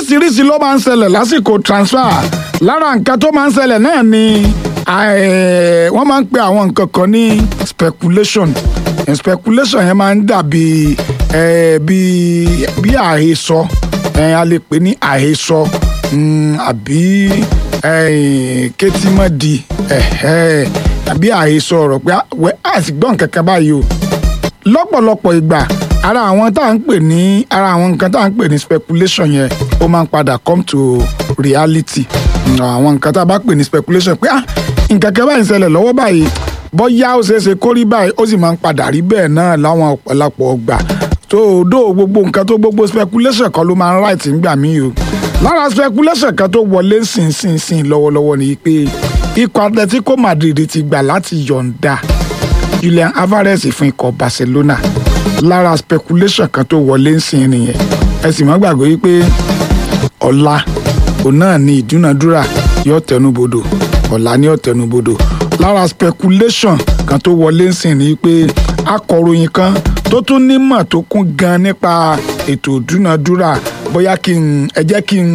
oríṣiríṣi ló máa ń ṣẹlẹ̀ lásìkò transfer lára nǹkan tó máa ń ṣẹlẹ̀ náà ni eh, wọ́n máa ń pe àwọn nǹkan kan ní speculation Eh, speculation yẹn máa ń dàbí eh, bí bí àhesọ eh, a lè pè ní àhesọ mm, àbí eh, kétímọ́dì eh, àbí àhesọ ọ̀rọ̀ pé ah, wẹ́ àti gbọ́n nǹkan kan báyìí o lọ́pọ̀lọpọ̀ ìgbà ara àwọn tá à ń pè ní ara àwọn nǹkan tá à ń pè ní speculation yẹn ó máa ń padà come to reality Mm, àwọn nǹkan tá a bá pè ní speculation pé ah nǹkan kan báyìí ń ṣẹlẹ̀ lọ́wọ́ báyìí bóyá ó ṣeé ṣe kó rí báyìí ó sì máa ń padà rí bẹ́ẹ̀ náà láwọn ọ̀pọ̀lọpọ̀ ọgbà tó o dó gbogbo nǹkan tó gbogbo speculation kan ló máa ń right ńgbà mí o lára speculation kan tó wọlé ńsìnsìnsìn lọ́wọ́lọ́wọ́ ni pé ikọ̀ Atletico Madrid ti gbà láti yọ̀ǹda Julian Alvarez fún ikọ̀ Barcelona lára speculation kan tó wọlé ń sìn nìyẹn ẹ sì má gbàgbé wípé ọ̀la òun náà ni ìdúnadúrà yóò tẹnubodò ọ̀la ni yóò tẹnubodò lára speculation kan tó wọlé ń sìn ni pé akọ̀ròyìn kan tó tún nímọ̀ tó kún gan nípa ètò ìdúnadúrà bóyá kí n ẹ jẹ́ kí n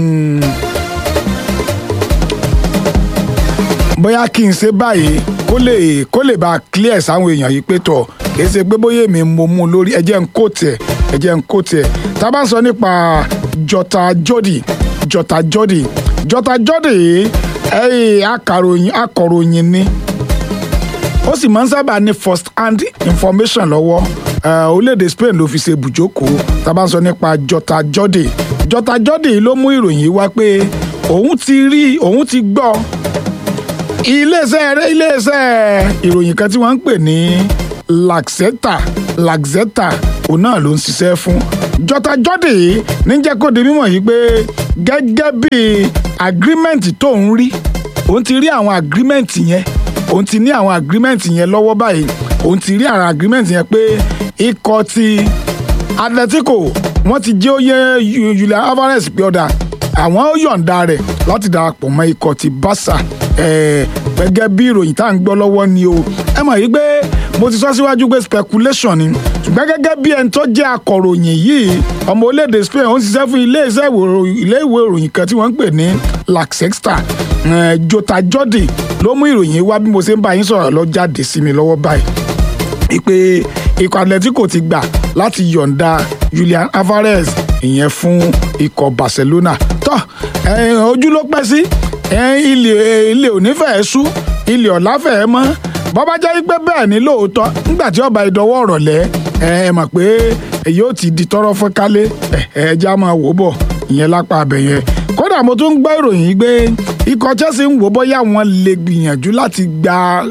bóyá kí n ṣe báyìí kó lè kó lè bá clear sáwọn èèyàn yìí pé tọ̀ kì í ṣe pé bóyá èmi mo mú un lórí ẹ jẹ́ n kó tiẹ̀ ẹ jẹ́ n kó tiẹ̀ tá a bá ń sọ nípa Jota Jody Jota Jody Jota Jody yìí ẹ̀yìn akàròyìn akọ̀ròyìn ni ó sì máa ń sábà ní first hand information lọ́wọ́ Eh, orílẹ̀-èdè Spain ló fi ṣe bùjókòó tá a bá ń sọ nípa Jota Jody Jota Jody ló mú ìròyìn yìí wá pé òun ti rí òun ti gbọ́ iléeṣẹ́ iléeṣẹ́ ìròyìn kan tí wọ́n ń pè ní Laxeta Laxeta òun náà ló ń ṣiṣẹ́ fún Jota Jody ní jẹ́ kó di mímọ̀ yìí pé gẹ́gẹ́ bí agreement tó ń rí òun ti rí àwọn agreement yẹn òun ti ní àwọn agreement yẹn lọ́wọ́ báyìí òun ti rí àwọn agreement yẹn pé ikọ̀ ti Atletico wọ́n ti jẹ́ oyè Julian Alvarez pé ọ̀dà àwọn ó yọ̀ǹda rẹ̀ láti darapọ̀ mọ́ ikọ̀ ti Barca eh, gẹ́gẹ́ bí ìròyìn tá à ń gbọ́ lọ́wọ́ ni o ẹ mọ̀ yìí pé mo ti sọ síwájú pé speculation ni ṣùgbọ́n gẹ́gẹ́ bí ẹni tó jẹ́ akọ̀ròyìn yìí ọmọ orílẹ̀-èdè Spain ó ń ṣiṣẹ́ fún ilé iṣẹ́ ilé ìwé ìròyìn kan tí wọ́n ń pè ní Laxexta eh, Jota Jody ló mú ìròyìn wá bí mo ṣe ń bá yín sọ̀rọ̀ lọ jáde sí mi lọ́wọ́ báyìí wípé ikọ̀ Atletico ti gbà láti yọ̀ǹda Julian Alvarez ìyẹn fún ikọ̀ Barcelona tó ojú ló pẹ́ sí ilé ilé òní fẹ́ẹ́ sú ilé ọ̀la fẹ́ẹ́ mọ́ bọ́bá jẹ́ pé bẹ́ẹ̀ ni lóòótọ́ nígbà tí ọba ìdánwò ọ̀rọ̀ lẹ́ ẹ mọ̀ pé èyí ó ti di tọrọ fún kálé ẹ já máa wò bọ̀ ìyẹn lápá abẹ yẹn kódà mo tún ń gbọ́ ìròyìn yìí pé ikọ̀ Chelsea ń wò bóyá wọ́n lè gbìyànjú láti gba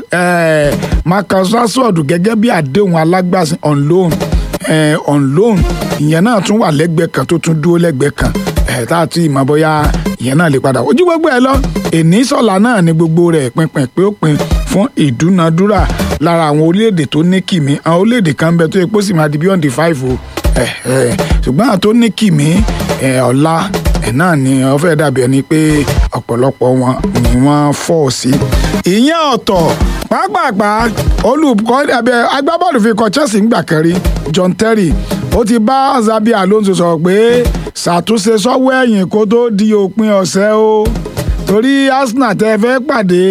Marcus Rashford gẹ́gẹ́ bí àdéhùn alágbàsìn on loan on loan ìyẹn náà tún wà lẹ́gbẹ̀ẹ́ kan tó tún dúró lẹ́gbẹ̀ẹ́ kan tá a ti mọ̀ bóyá ìyẹn náà lè padà ojú gbogbo ẹ lọ èní sọ̀la náà ni gbogbo rẹ̀ pinpin pé ó pin fún ìdúnadúrà lára àwọn orílẹ̀-èdè tó ní kìmí àwọn orílẹ̀-èdè kan bẹ tó yẹ kó sì máa di beyond the five o ṣùgbọ́n àwọn tó ní kìmí ọ̀la ẹ̀ náà ni wọ́n fẹ́ dàbí ẹni pé ọ̀pọ̀lọpọ̀ wọn ni wọ́n fọ́ sí. ìyẹn ọ̀tọ̀ pàápàá olùkọ́ agbábọ́ọ̀lù fi kọ Chelsea ńgbà kan rí John Terry ó ti bá Xabi Alonso sọ̀rọ̀ pé ṣàtúnṣe sọ́wọ́ ẹ̀yìn kó tó di òpin ọ̀sẹ̀ o torí Arsenal tẹ́ fẹ́ pàdé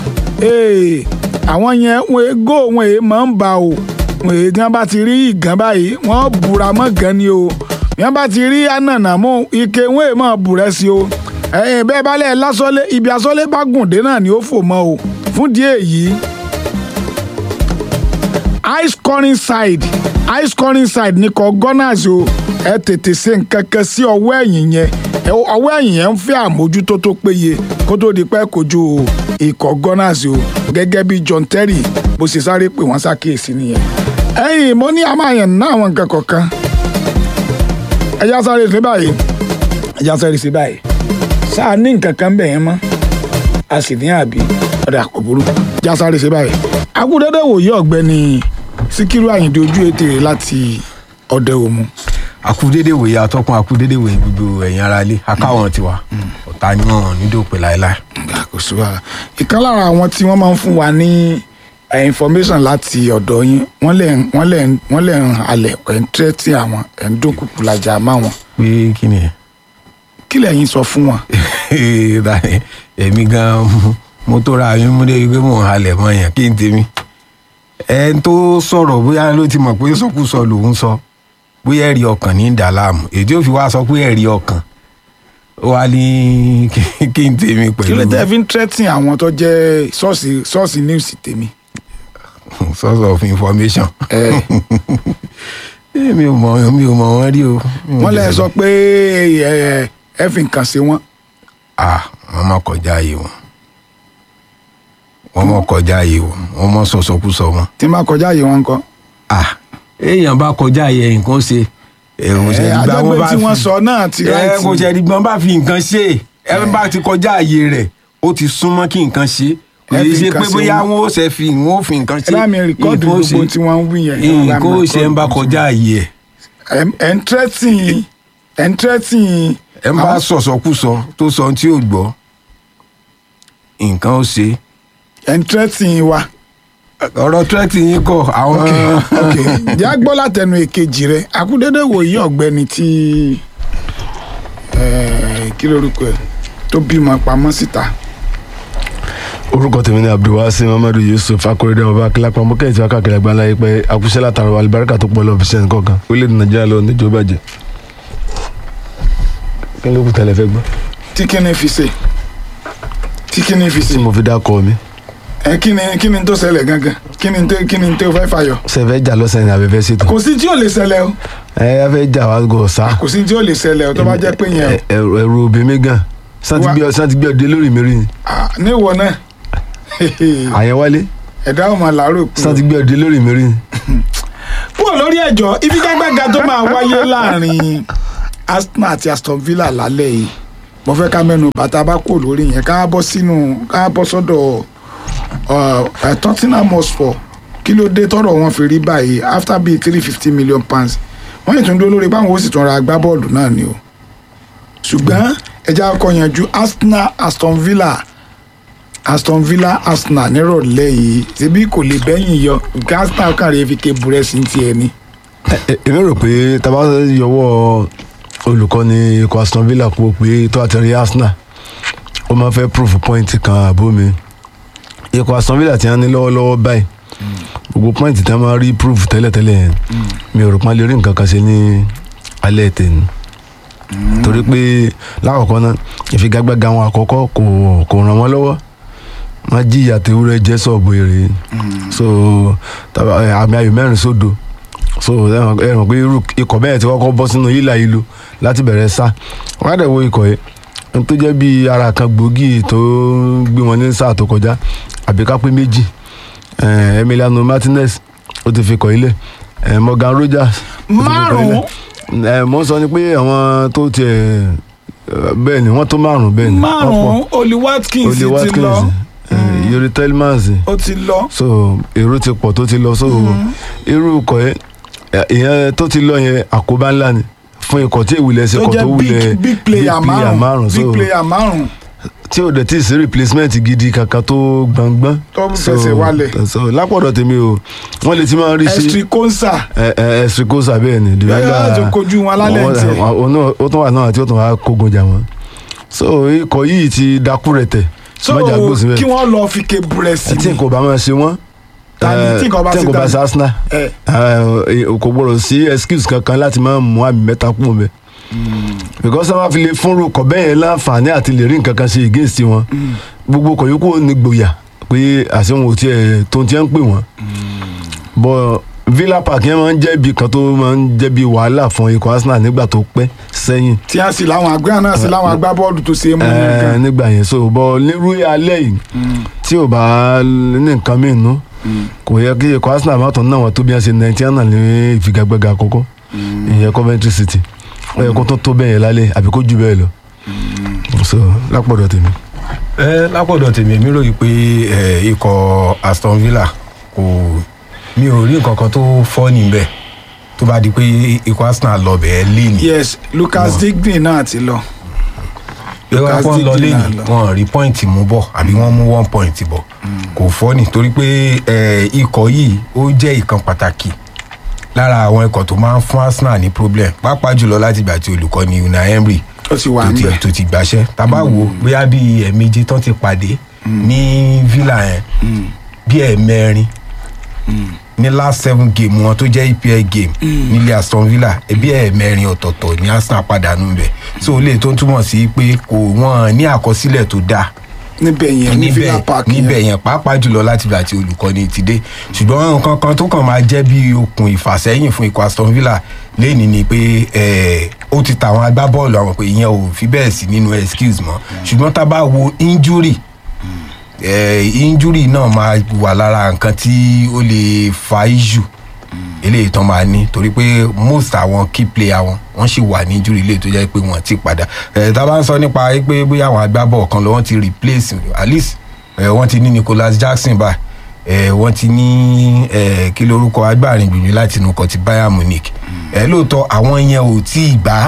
àwọn yẹn wọn gò wọn èé máa ń ba o wọn èé tí wọn bá ti rí ìgàn báyìí wọn búra mọ́ gan ni o wọn bá ti rí ànànàmú ike wọn èé máa bùrẹ́ sí o ẹ̀yìn bẹ́ẹ̀ bá lẹ̀ lásọ́lé ibi asọ́lé bá gùn dé náà ni ó fò mọ́ o fún díẹ̀ yìí high scoring side high scoring side ní kò gunners o ẹ tètè ṣe nǹkan kan sí ọwọ́ ẹ̀yìn yẹn ọwọ́ ẹ̀yìn yẹn ń fẹ́ àmójútó tó péye kó tó di pẹ́ kojú ikọ̀ gunners o gẹ́gẹ́ bí John Terry bó ṣe sáré pè wọ́n ṣàkíyèsí nìyẹn. ẹ̀yin mo ní amáyàn ná àwọn nǹkan kọ̀ọ̀kan ẹ̀yà sáré ṣe báyìí ẹ̀yà sáré ṣe báyìí sáà ní nǹkan kan bẹ̀ yẹn mọ́ a sì ní àbí ọ̀dà kò burú ẹ̀yà sáré ṣe báyìí. akúndéédé wòye ọ̀gbẹ́ni Síkírù Àyìndé ojú ètè rẹ̀ láti ọ̀dẹ òmu akúdédé wòye atọ́kùn akúdédé wòye gbogbo ẹ̀yin ara ilé akáwọn tiwa ọ̀tá ni wọn nídòpè láéláé. kò sí wàhálà ìkan lára àwọn tí wọ́n máa ń fún wa ní information láti ọ̀dọ̀ yín wọ́n lè wọ́n lè wọ́n lè ń halẹ̀ ẹ̀ ń tẹ́tí àwọn ẹ̀ ń dúnkùkù lajà má wọn. pé kí ni ẹ. kí lẹ́yìn sọ fún wọn. Dani, èmi gan mo tó ra mi mú débi pé mò ń halẹ̀ mọ́ yẹn kí n tèmi ẹni tó sọ̀rọ̀ bóyá ló ti mọ̀ pé sọkúsọ lòún sọ bóyá ẹ̀rí ọkàn ní dà láàmú èyí tí ó fi wá sọ pé ẹ̀rí ọkàn ó wá ní kí n tèmi kí ló pẹ̀lú tẹ́ fi ń tẹ́tìn àwọn tó jẹ́ ṣọ́ọ̀ṣì ṣọ́ọ̀ṣì news tèmi. source of information ẹ mi ò mọ̀ mi ò mọ̀ wọ́n rí o. Mi ò wọ́n lẹ́ dẹ̀- sọ pé ẹ ẹ fi nǹkan ṣe wọ́n. ah wọ́n mọ̀ kọjá yìí wọn wọ́n mọ̀ kọjá yìí wọn wọ́n mọ̀ sọ̀sọ̀kúsọ wọn. tí n bá kọjá yìí wọn kọ́. ah èèyàn bá kọjá yẹ nǹkan ṣe èrò ṣe ẹ ìgbà wọn àjẹgbé bá tí wọ́n fi sọ náà ti ẹ ráìtì. kò ṣe ìgbọ́n bá fi nǹkan ṣe ẹ bá ti kọjá àyè rẹ̀ ó ti súnmọ́ kí nǹkan ṣe kò Ẹ yẹ fi ṣe nǹkan pé ṣe bóyá wọn. wọn ó ṣe fi wọn ó fi nǹkan ẹ ṣe bá mi rìkọ́ọ̀dù nǹkan ó gbogbo ṣe- tí wọ́n ń wí yẹn. ẹ bá mi nǹkan ó ṣe ń bá rìkọ́ọ̀dù kọjá àyè ẹ̀ ẹ ẹ ń tẹ́tìn ẹ ń tẹ́tìn. ẹ ń bá sọ̀sọ̀kúsọ tó sọ ohun tí ò gbọ́ nǹkan ó ṣe ẹ ń tẹ́tìn wa. ọ̀rọ̀ tírẹ́tì yín kọ̀ àwọn ok ok jẹ́ á gbọ́ látẹnu èkejì rẹ̀ akúndédé wòye ọ̀gbẹ́ni tí eh, kí lorúkọ ẹ̀ tó bímọ pamọ́ síta. orúkọ tèmi ni abdulwasi mamadu yusuf akorede ọba akilapa mọkẹyìntì akáàkiri àgbáńlá yìí pé àkúṣe látara alibarika tó pọ̀ lọ fi sẹ́yìn kọ̀ọ̀kan orílẹ̀-èdè nàìjíríà lọ níjó bàjẹ́ kí ló kù tẹ́lẹ̀ fẹ́ gbọ́ tí kíni fi ṣe tí kíni fi ṣe tí mo fi dá kọ́ mi ẹ kíni kíni tó ṣẹlẹ̀ gangan kíni tó kíni tó fẹ́ fàyọ. sẹ́fẹ́ jà lọ́sẹ̀ ní abẹ́fẹ́ ṣètò kò sí tí ò lè ṣẹlẹ̀ o ẹ ẹ fẹ́ jà wá gọ̀ ọ̀sá kò sí tí ò lè ṣẹlẹ̀ o tó bá jẹ́ pé yẹn o ẹ̀rù ẹ̀rù òbí mi gan santi Wá- gbé santi gbé ọdẹ lórí mi rí ni Ah, níwọ náà àyẹ̀wálé ẹ̀dá ọmọ làárọ̀ kù. santi gbé ọdẹ lórí mi rí ni kúrò lórí ẹjọ́ ìfigagbága tó máa wáyé láàrin Arsenal àti Aston Villa lálẹ́ yìí mo fẹ́ ká mẹ́nu bàtà bá kúrò lórí yẹn ká bọ́ sínú ká bọ́ sọ́dọ̀ uh, uh, Tottenham Hotspur kí ló dé tọ́rọ̀ wọn fi rí báyìí after bíi three fifty million pounds wọ́n yìí tún dúró lórí báwọn ó sì tún ra agbábọ́ọ̀lù náà ni o ṣùgbọ́n ẹja ọkọ̀ yanjú Arsenal Aston Villa Aston Villa Arsenal nírọ̀lẹ́ yìí ṣebí kò lè bẹ́yìn yọ nǹkan Arsenal kàn rí fi ké burẹ́sì ní tiẹ̀ ni. Ẹ- ẹ- èmi rò pé taba yọwọ́ olùkọ́ni ikọ̀ Aston Villa kú pé tó àti rí Arsenal ó máa fẹ́ proof point kan àbó mi ikọ̀ Aston Villa ti hàn ní lọ́wọ́lọ́wọ́ báyìí gbogbo point tí wọ́n máa rí proof tẹ́lẹ̀tẹ́lẹ̀ yẹn mi ò rò pé wọ́n lè rí nǹkan kan ṣe ní alẹ́ tèmi torí pé lákọ̀ọ́kọ́ náà ìfigagbága wọn àkọ́kọ́ kò kò ràn wọ́n lọ́wọ́ wọ́n jìyà tewúrẹ́ jẹ́ sọ̀bù èrè so taba- ẹ, àmì ayò mẹ́rin sódo so ẹ mọ̀ ẹ mọ̀ pé irú ikọ̀ bẹ́ẹ̀ tí wọ́n kọ́ bọ́ sínú yílà yìí lò láti bẹ̀rẹ̀ sá wọ́n á dẹ̀ wo ikọ̀ yìí n tó jẹ́ bí ara kan gbòógì tó gbé wọn ní sáà tó kọjá àbí ká pé méjì eh, Emiliano Martinez ó ti fi kọ̀ ilẹ̀ eh, Morgan Rogers ó ti fi kọ̀ Márùn-ún? ilẹ̀. Eh, mo ń sọ ni pé àwọn tó tiẹ̀ eh, bẹ́ẹ̀ ni wọ́n tó márùn-ún bẹ́ẹ̀ ni wọ́n pọ̀. márùn-ún Oli Watkins Oli ti lọ Watkins eh, Yuri Tielemans ó ti lọ so èrò ti pọ̀ tó ti lọ so irú ikọ̀ yẹn ẹ- ìyẹn tó ti lọ yẹn àkóbá ńlá ni fún ikọ̀ tí ìwúlẹ̀ ṣe tó kọ̀ tó jẹ́ wúlẹ̀ big big player márùn-ún so big player márùn-ún tí ò dẹ̀ tí ì sí replacement gidi kankan tó gbọ̀ngbọ́n Tó So, fẹsẹ̀ wálẹ̀. so lápọ̀dọ̀ tèmi o wọ́n lè ti máa rí sí Estri Konsa ẹ̀sìn kóṣà bẹ́ẹ̀ ni Bẹ́ẹ̀ láti kojú wọn lálẹ́ wọ́n- tiẹ̀. wọ́n- wọ́n- ó tún wà náà tí ó tún wà kógun jà wọ́n so ikọ̀ yìí ti dakú rẹ̀ tẹ̀ so mọ́jà gbósùn bẹ́ẹ̀ kí wọ́n lọ fi ké burẹ́sì tí nǹkan bá máa ṣe wọ́n Ta ni eh, tí nǹkan bá tí ṣe nǹkan bá ta ṣe ni? Arsenal ẹ eh, kò gbọdọ̀ sí excuse kankan láti máa mú àmì mẹ́ta kún un bẹ́ẹ̀ because sábà fi lè fúnru kọ̀ bẹ́ẹ̀ yẹn láǹfààní àti lè rí nǹkan kan ṣe against wọn gbogbo kọ̀ yòókù ní gboyà pé àṣehùn ò tiẹ̀ tó ti ń pè wọ́n but Villa Park yẹn máa ń jẹ́ ibi kan tó máa ń jẹ́ bí wàhálà fún ikọ̀ Arsenal nígbà tó pẹ́ sẹ́yìn tí a sì láwọn àgbẹ̀ náà sì láwọn agbábọ́ọ̀lù tó ṣe é mú yẹn Eh, gan nígbà yẹn so bọ nírú alẹ́ yìí tí ò bá ní nǹkan mìíràn nú kò yẹ kí ikọ̀ Arsenal má tán náà wọ́n tó bí wọ́n ṣe nineteen náà ní ìfigagbága àkọ́kọ́ ìyẹn Coventry City ó yẹ kó tó tó bẹ́ẹ̀ yẹn lálẹ́ àbí kó jù bẹ́ẹ̀ lọ so lápọ̀dọ̀ tèmi. ẹ lápọ̀dọ̀ tèmi èmi ròyìn pé ẹ, ikọ̀ Aston Villa kò mi ò rí nǹkan kan tó fọ́ níbẹ̀ tó bá di pé ikọ̀ Arsenal lọ bẹ̀ẹ́ lé ní. yes Lucas Digne náà ti lọ bí wọ́n Lucas kọ́ lọ Digne lé náà ní lọ. wọn rí pọ́ìntì mú bọ̀ àbí wọ́n mú one point bọ̀ kò fọ́ ni torí pé ẹ, ikọ̀ yìí ó jẹ́ ìkan pàtàkì lára àwọn ikọ̀ tó máa ń fún Arsenal ní problem pàápàá jùlọ láti ìgbà tí olùkọ́ni Unai Emery ó ti wà tó ń ti bẹ̀. tó ti gbàṣẹ́ tá a bá wo bóyá bí ẹ̀ẹ̀mejì tán ti pàdé ní villa yẹn bí ẹ̀ẹ̀mẹrin ní last seven game wọn tó jẹ́ EPL game nílé Aston Villa ẹbí ẹ̀ẹ̀mẹrin ọ̀tọ̀ọ̀tọ̀ ní Arsenal pàdánù bẹ̀ so lè tó ń túmọ̀ sí pé kò wọ́n ní àkọsílẹ̀ tó dáa níbẹ̀ yẹn ní villa park yẹn. níbẹ̀ yẹn pàápàá jùlọ láti ìgbà tí olùkọ́ni ti dé ṣùgbọ́n nǹkan kan tó kàn máa jẹ́ bí okùn ìfàsẹ́yìn fún ikọ̀ Aston Villa lẹ́ni ni pé eh, ó ti tàwọn agbábọ́ọ̀lù àwọn pé ìyẹn ò fi bẹ́ẹ̀ sí nínú excuse mọ́ ṣùgbọ́n tá a bá wo injury eh, injury náà máa wà lára nǹkan tí ó lè fa issue eléyìí tán máa ní torí pé most àwọn key player wọn wọn sì wà ní injury eléyìí tó jẹ́ pé wọ́n ti padà ẹ̀ tá a bá ń sọ nípa pé bóyá àwọn agbábọ̀ kan lọ wọ́n ti replace at least ẹ̀ wọ́n ti ní Nicholas Jackson báyìí ẹ̀ wọ́n ti ní ẹ̀ kí lorúkọ agbárin gbìyànjú láti inú kan ti Bayern Munich ẹ̀ lóòótọ́ àwọn yẹn ò tí ì gbá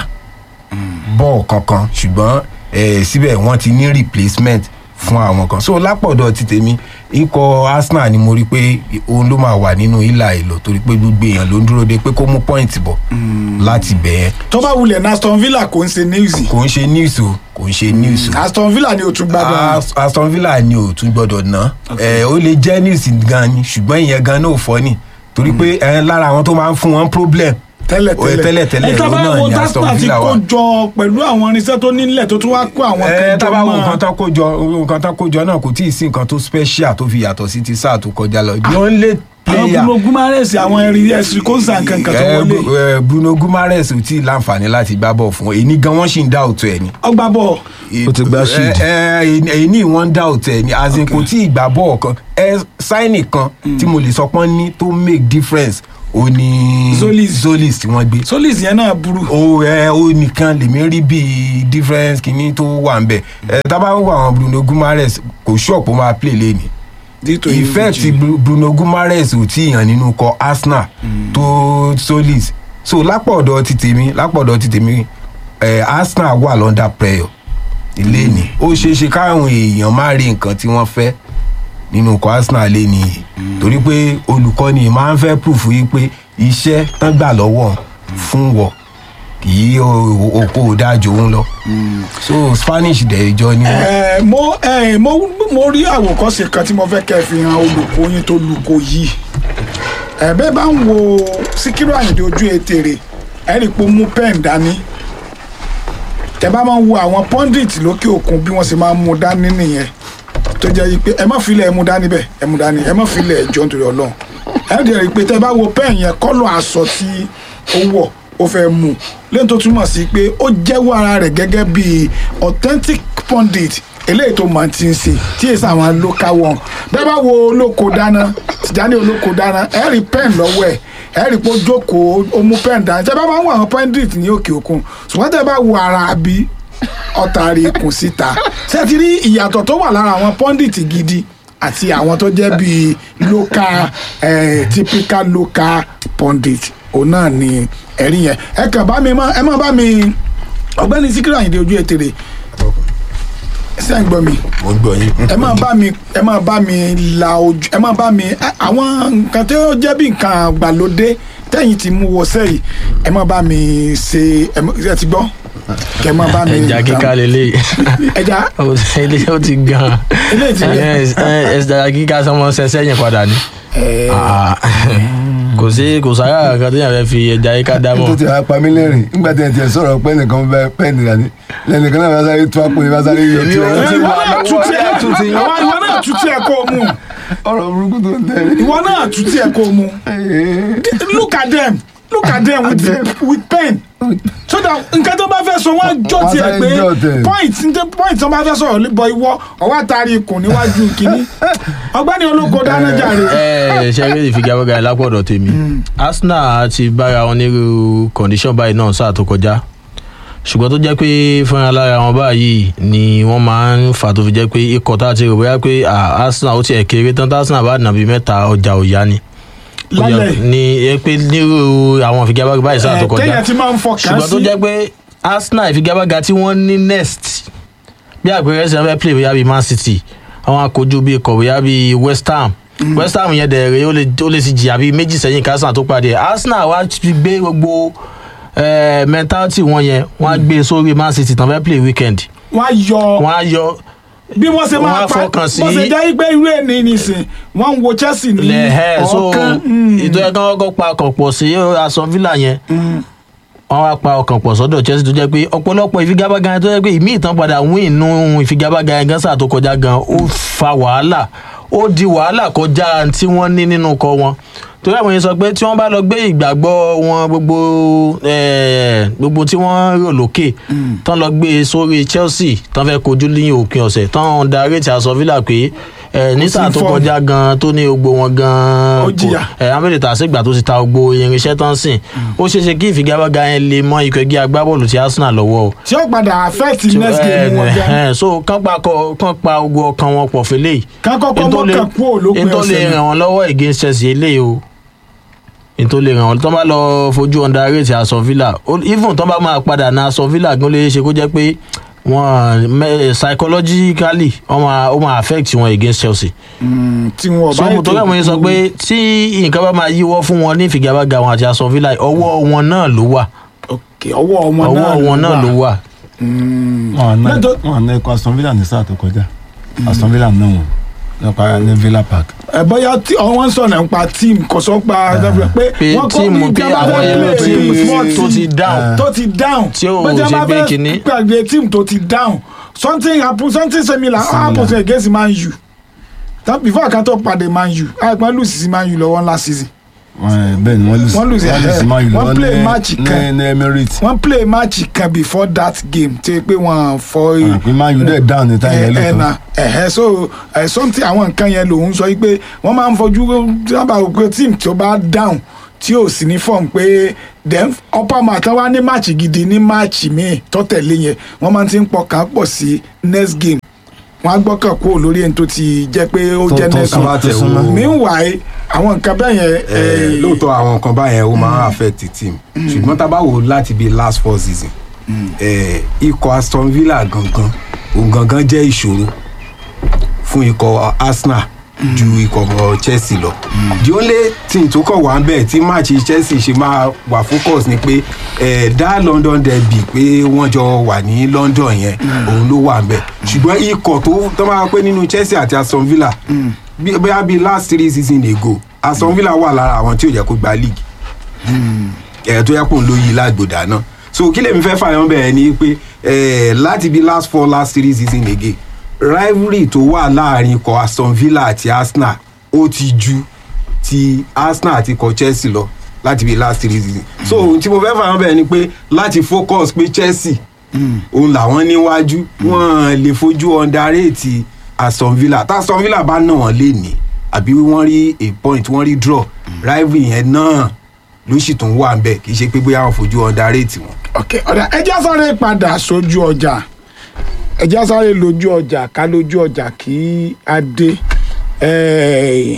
bọ́ọ̀ kankan ṣùgbọ́n ẹ̀ síbẹ̀ wọ́n ti ní replacement fún àwọn kan so lápọ̀dọ̀ ti tèmi ikọ̀ Arsenal ni mo rí pé òun ló máa wà nínú ìlà ìlọ torí pé gbogbo èèyàn ló ń dúró de pé kó mú point bọ̀ láti bẹ̀ yẹn tó bá wulẹ̀ ní Aston Villa kò ń ṣe news kò ń ṣe news o kò ń ṣe news o Aston Villa ni o tún gbádùn As- Aston Villa ni ò tún gbọdọ̀ ná ẹ ó lè jẹ́ news gan ni ṣùgbọ́n ìyẹn gan náà ò fọ́ ni torí pé ẹ lára àwọn tó máa ń fún wọn problem tẹ́lẹ̀ Ó, tẹ́lẹ̀ tẹ́lẹ̀ ẹ tá bá òun náà wo ni Aston Arsenal ti Villa kó wà. jọ pẹ̀lú àwọn irinṣẹ́ tó nílẹ̀ tó tún wá kó àwọn ẹ kan jọ tábà wo mọ́ nǹkan tán kó jọ nǹkan tán kó jọ náà kò tí ì sí nǹkan tó special tó fi yàtọ̀ sí ti sáà tó kọjá lọ the only àwọn player Bruno Guimaraes àwọn ẹ̀rí ẹ̀sìn kó sàn kankan tó Eh, wọlé Bu- eh, Bruno Guimaraes ò tí ì láǹfààní láti gbá bọ̀ fún èyí gan wọ́n sì ń dá òtún ẹ̀ ni. ọgbà bọ̀ Ó ti gbá shield. èyí ní wọ́n ń dá òtún ẹ̀ ni as in kò tí ì gbá bọ̀ kan ẹ sáìnì kan tí mo lè sọ pọ́n ní tó make difference ó ní Zolis. Zolis tí wọ́n gbé Solis yẹn náà burú o ẹ o nìkan lèmi rí bí difference kìíní tó wà ń bẹ ẹ tábà ń wo àwọn Bruno Guimaraes kò ṣọ́ọ̀pù máa play lẹ́ni dito ìfẹ́ ti Bru- Bruno Guimaraes ò tí ì hàn nínú kọ Arsenal tó Solis so lápọ̀dọ̀ ti tèmi lápọ̀dọ̀ ti tèmi ẹ̀ Arsenal wà lọ́ndà prayer ilé ni ó ṣeé ṣe káwọn èèyàn má rí nǹkan tí wọ́n fẹ́ nínú kọ Arsenal lé ní torí pé olùkọ́ni máa ń fẹ́ proof yìí pé iṣẹ́ tán gbà lọ́wọ́ fún wọ kì í okó dájú òun lọ so Spanish dẹ̀ ìjọ ni wọ́n. ẹ mo ẹ mo mo rí àwòkọ́ṣe kan tí mo fẹ́ kẹ́ fi hàn olùkọ́ yín tó lùkọ́ yìí ẹ bẹ́ẹ̀ bá ń wo Síkírù Àyìndé ojú ètèrè ẹ rí i pé ó mú pẹ́ẹ̀n dání tẹ bá máa ń wo àwọn pundit lókè òkun bí wọ́n sì máa ń mú dání nìyẹn tó jẹ́ yìí pé ẹ má filẹ̀ ẹ mú dání bẹ́ẹ̀ ẹ mú dání ẹ má filẹ̀ ẹjọ́ nítorí ọlọ́run ẹ dẹ̀ rí i pé tẹ bá wo pẹ́ẹ̀n yẹn kọ́lọ̀ aṣọ tí ó wọ̀ ó fẹ́ mú lẹ́yìn tó túmọ̀ sí pé ó jẹ́wọ́ ara rẹ̀ gẹ́gẹ́ bí authentic pundit eléyìí tó máa ti ń ṣe tí èsì àwọn local one bẹ́ẹ̀ bá wo olóko dáná Tìjání olóko dáná ẹ rí pẹ́ẹ̀n lọ́wọ́ ẹ̀ ẹ rí pé ó jókòó ó mú pẹ́ẹ̀n dání tẹ́ bá máa ń wo àwọn pundit ní òkè òkun ṣùgbọ́n tẹ́ bá wo ara àbí ọ̀tàrí ikùn síta ṣé ti rí ìyàtọ̀ tó wà lára àwọn pundit gidi àti àwọn tó jẹ́ bíi local eh, typical local pundit òun náà ni ẹ̀rí yẹn ẹ kàn bá mi mọ́ ẹ má bá mi ọ̀gbẹ́ni Síkírù Àyìndé ojú ètèrè ṣé ẹ ń gbọ́ mi mo ń gbọ́ yín. ẹ máa bá mi ẹ máa bá mi la ojú ẹ máa bá mi ẹ- àwọn nǹkan tí ó jẹ́ bí nǹkan àgbàlódé tẹ́yìn ti mú wọṣẹ́ yìí ẹ máa bá mi ṣe ẹ mọ- ẹ ti gbọ́ kẹ máa bá mi ẹja kíká lélẹ̀ ẹja ilé ó ti gan Eléyìí ti gan. ẹja kíká sọmọ ṣẹṣẹ yẹn padà ni ẹ Ah, kò sí kò sára kan tó yàn fẹ́ fi ẹja kíká dá tó mọ́ ti wá pa mí lẹ́rìn nígbà tí ẹ ti ẹ̀ sọ̀rọ̀ pé nìkan bẹ pẹ́ẹ́nì dání lẹ́nìkan náà bá sáré tó àpò ní bá sáré yọ tí Èmi ò ẹ ti ìwọ wà náà lọ́wọ́ tún tiẹ̀ ẹ̀ tún ti yán. àwọn ìwọ náà tún tiẹ̀ kó o mú ọ̀rọ̀ burúkú tó ń tẹ̀lé. ìwọ náà tún tiẹ̀ kó o mú look at them look at them with with pen so that nǹkan tó bá fẹ́ sọ wọ́n jọ Wọ́n tiẹ̀ sáré pé jọ tẹ̀. point ntẹ- point tó bá fẹ́ sọ̀rọ̀ bọ ìwọ ọwọ́ àtàrí ikùn níwájú kínní ọgbẹ́ni olóko dáná jàre. ẹ ṣe eré ìfigagbága lápọ̀dọ̀ tèmi Arsenal ti bára wọn nírú condition báyìí náà sáà tó kọjá ṣùgbọ́n tó jẹ́ pé fúnra lára wọn báyìí ni wọ́n máa ń fà tó fi jẹ́ pé ikọ̀ tá a ti rò bóyá pé ah, Arsenal ó tiẹ̀ kéré tán tá Arsenal bá nàbí mẹ́ta ọjà òyà ni Ó jẹ́- Lálẹ́. ni ẹ pé nírú àwọn ìfigagbága báyìí sáà tó Eh, kọjá téèyàn ti máa ń fọkàn ṣùgbọ́n tó sí jẹ́ pé Arsenal ìfigagbága tí wọ́n ní next bí àpẹẹrẹ ṣe fẹ́ play bóyá bíi Man City àwọn akojú bíi ikọ̀ bóyá bíi West Ham West Ham yẹn dẹ̀rẹ̀ ó lè ó lè ti jìyà bíi méjì sẹ́yìn kí Arsenal tó pàdé ẹ̀. Arsenal wá ti gbé gbogbo eh, mentality wọn yẹn wọ́n á gbé sórí man city tán fẹ́ play weekend wọ́n á yọ wọ́n á yọ bí wọ́n ṣe wọ́n máa á pa fọkàn sí- bó ṣe jẹ́ pé irú ẹni nìsín wọ́n ń wo chelsea ní lẹ́hẹ́ so ọ̀kan mm, ìtọ́ ẹ̀ka ọkọ̀ pa ọkàn pọ̀ sí aston villa yẹn mm. wọ́n wá pa ọkàn pọ̀ sọ́dọ̀ chelsea tó jẹ́ pé ọ̀pọ̀lọpọ̀ ìfigagbága yẹn tó jẹ́ pé ìmí ìtàn padà win inú ìfigagbága yẹn gan sáà tó kọjá gan ó fa wàhálà ó di wàhálà kọjá tí wọ́n ní nínú kọ wọn torí àwọn yẹn sọ pé tí wọ́n bá lọ gbé ìgbàgbọ́ wọn gbogbo eh, gbogbo tí wọ́n rò lókè tán lọ gbé e sórí chelsea tán fẹ́ kojú ní òpin ọ̀sẹ̀ tán darí ti aston villa pé eh, ní sí sáà tó form. kọjá gan tó ní gbogbo wọn gan Ó jìyà. ẹ amẹ́lẹ̀ tà sígbà tó ti ta gbogbo irinṣẹ́ tán sìn ó ṣeé ṣe kí ìfigagbága yẹn lè mọ ikọ̀ ẹgbẹ́ agbábọ́ọ̀lù ti arsenal lọ́wọ́ o. ṣé ó padà affect next game wọn gan ẹ so kán pa kọ- kán pa ogun ọkàn wọn pọ̀ fẹ́lẹ́ yìí. Kán kọ́kọ́ Ètò lè- mọ́kàn kúrò lópin ètò lè ọ̀sẹ̀ náà. ràn wọ́n lọ́wọ́ against chelsea eléyìí o ètò lè ràn wọ́n tó bá lọ fojú underrate aston villa Ó- even tó bá máa padà na aston villa gan lè ṣe kó jẹ́ pé wọ́n mẹ- psychologically wọ́n máa ó máa affect wọn against chelsea Mm, tí wọn so mo torí àwọn yẹn sọ pé tí nǹkan bá máa yíwọ́ fún wọn ní ìfigagbága wọn àti aston villa ọwọ́ wọn náà ló wà ok ọwọ́ wọn náà ọwọ́ wọn náà ló wà. Mm. wọn àná Lẹ́tọ̀- wọn àná ikọ̀ aston villa ní sáà tó kọjá aston villa náà wọn nípa ní villa park. ẹ bóyá tí wọ́n ń sọ̀rọ̀ nípa team kò sọ pa pé pé wọ́n kọ́ tíìmù bí pé jábá àwọn fẹ́ èrò play tíìmù small tó team ti down tó ti down Tí ò Bó jẹ́ ṣe bá gbé fẹ́ kinní. pàdé team tó ti down something happen something similar happen against man u That before kan tó pàdé man u àìpẹ́ lùsì sí man u lọ́wọ́ last season Wọ́n- bẹ́ẹ̀ ni wọ́n lù sí Wọ́n lose, eh, sí Man U wọ́n lọ́wọ́ play ní- match kan. ní ní emirates wọ́n play match kan before that game tí pé wọ́n fọ́ pé man u dẹ̀ down ní táyà ẹ lóòótọ́ na ẹhẹ so ẹ something àwọn nǹkan yẹn lòun sọ pé wọ́n máa ń fojú sábà wò pé team tó bá down tí ò sí ní form pé then upper mat wá ní match gidi ní match míì tó tẹ̀lé yẹn wọ́n máa ti ń pọkàn pọ̀ sí next game wọ́n á gbọ́kàn kúrò lórí ẹni tó ti jẹ́ pé ó Tó- jẹ́ tó next súnmọ́, game tó súnmọ́. meanwhile àwọn nǹkan bẹ́ẹ̀ yẹn Eh, eh, lóòótọ́ àwọn nǹkan báyẹn ó máa ń affect the team ṣùgbọ́n tá a bá wò ó láti bíi last four season eh, ikọ̀ aston villa gangan òun gangan jẹ́ ìṣòro fún ikọ̀ arsenal ju ikọ̀ chelsea lọ the only thing tó kàn wá ń bẹ̀ tí match chelsea ṣe máa wà focus ni pé eh, dá london derby pé wọ́n jọ wà ní london yẹn òun ló wà ń bẹ̀ ṣùgbọ́n ikọ̀ tó tó máa pé nínú chelsea àti aston villa bí- bóyá bíi last three season ago aston villa wà lára àwọn tí ò jẹ́ kó gba league ẹ̀ tó yẹ kó ń lo yìí lágbòdà náà so kí lèmi fẹ́ fàyàn bẹ̀rẹ̀ ni pé eh, láti bí last four last three season again rivalry tó wà láàrin ikọ̀ aston villa àti arsenal ó ti ju ti arsenal àti ikọ̀ chelsea lọ láti bí last three season so ohun tí mo fẹ́ fàyàn bẹ̀rẹ̀ ni pé láti focus pé chelsea òun làwọn níwájú wọn lè fojú underrate aston villa tá aston villa bá nà wọn lé ní àbí wọ́n rí a point wọ́n rí draw rivalry yẹn náà ló sì tún wà nbẹ kì í ṣe pé bóyá wọn fojú underrate wọn. ok ọ̀dà ẹjẹ́ sáré padà sójú ọjà ẹjẹ́ sáré lójú ọjà ká lójú ọjà kí á dé. Eh,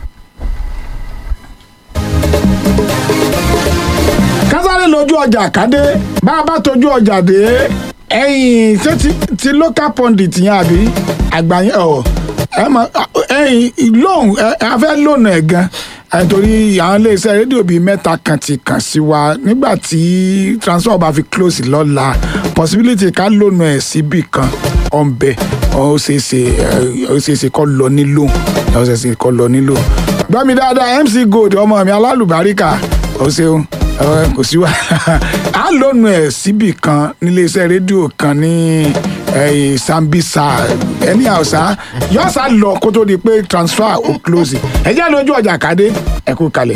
ká sáré lójú ọjà ká dé bá a bá tójú ọjà dé ẹ̀yìn ṣé ti, ti local pundit yẹn àbí àgbà yẹn ọ̀ ẹ mọ ẹ̀yìn lóhùn ẹ a fẹ́ lónà ẹ̀ gan ẹ̀ torí àwọn iléeṣẹ́ rédíò bíi mẹ́ta kan ti kàn sí wa nígbà tí transfer bá fi close lọ́la possibility ká lónà ẹ̀ síbì kan ọ̀nbẹ ó ṣeé ṣe ẹ, ó ṣeé ṣe kọ́ lọ nílò ó ṣeé ṣe kọ́ lọ nílò gbọ́ mi dáadáa mc gold ọmọ mi alálùbáríkà ó ṣeun ẹ, kò sí wàhálà á lónà ẹ̀ síbì kan níléeṣẹ́ rédíò kan ní eh, sambisa ẹni àwòsá yóò sá lọ kó tó di pé transfer ó close ẹ jẹ́ lójú ọjà kádé ẹ kú kalẹ̀.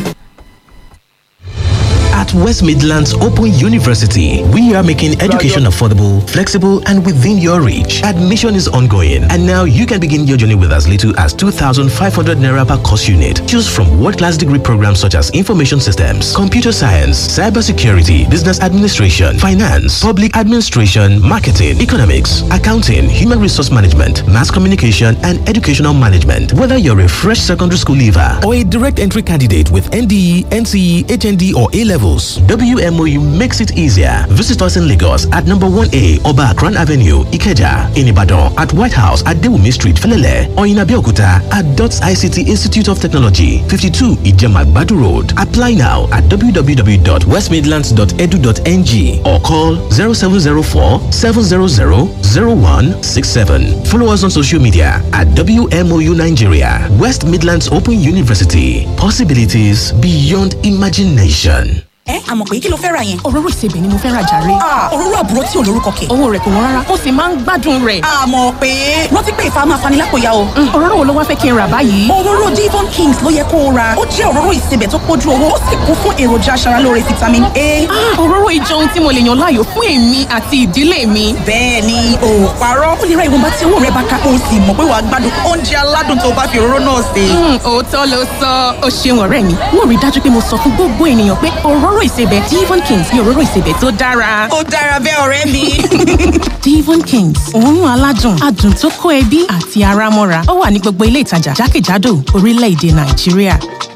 At West Midlands Open University, we are making education affordable, flexible, and within your reach. Admission is ongoing, and now you can begin your journey with as little as 2,500 naira per course unit. Choose from world-class degree programs such as information systems, computer science, cybersecurity, business administration, finance, public administration, marketing, economics, accounting, human resource management, mass communication, and educational management. Whether you're a fresh secondary school leaver or a direct entry candidate with NDE, NCE, HND, or A levels, close. WMOU makes it easier. Visit us in Lagos at number 1A Oba Akran Avenue, Ikeja, in Ibadan at White House at Dewumi Street, Felele, or in Abeokuta at DOTS ICT Institute of Technology, 52 Ijema Badu Road. Apply now at www.westmidlands.edu.ng or call 0704 700 0167. Follow us on social media at WMOU Nigeria, West Midlands Open University. Possibilities beyond imagination. ẹ àmọ̀ pé kí ló fẹ́ ra yẹn. òróró ìsebẹ̀ ni mo fẹ́ ra jàre. òróró àbúrò tí ò lórúkọ kẹ̀. owó rẹ̀ kò wọ́n rárá ó sì máa ń gbádùn rẹ̀. àmọ̀ pé rántí pé ìfà máa fani lápòyà o. òróró wo ló wá fẹ́ kí n rà báyìí. òróró Devon Kings ló yẹ kó o ra ó jẹ́ òróró ìsebẹ̀ tó pójú owó ó sì kún fún èròjà aṣaralóore vitamin A. òróró ìjọ ohun tí mo lè yàn láàyò fún èmi àti ìdílé mi. bẹ́ẹ̀ ni o ò parọ́ ó lè ra ìwọ̀nba tí owó rẹ bá ká o sì mọ̀ pé wàá gbádùn oúnjẹ aládùn tó bá fi òróró náà sè. òótọ́ ló sọ ó ṣeun ọ̀rẹ́ mi mo rí dájú pé mo sọ fún gbogbo ènìyàn pé òróró ìsebẹ̀ Devon Kings ni òróró ìsebẹ̀ tó dára. ó dára bẹ́ẹ̀ ọ̀rẹ́ mi. Devon Kings òórùn aládùn adùn tó kó ẹbí àti ara mọ́ra ó wà ní gbogbo ilé ìtajà jákèjádò orílẹ̀-èdè Nàìjíríà.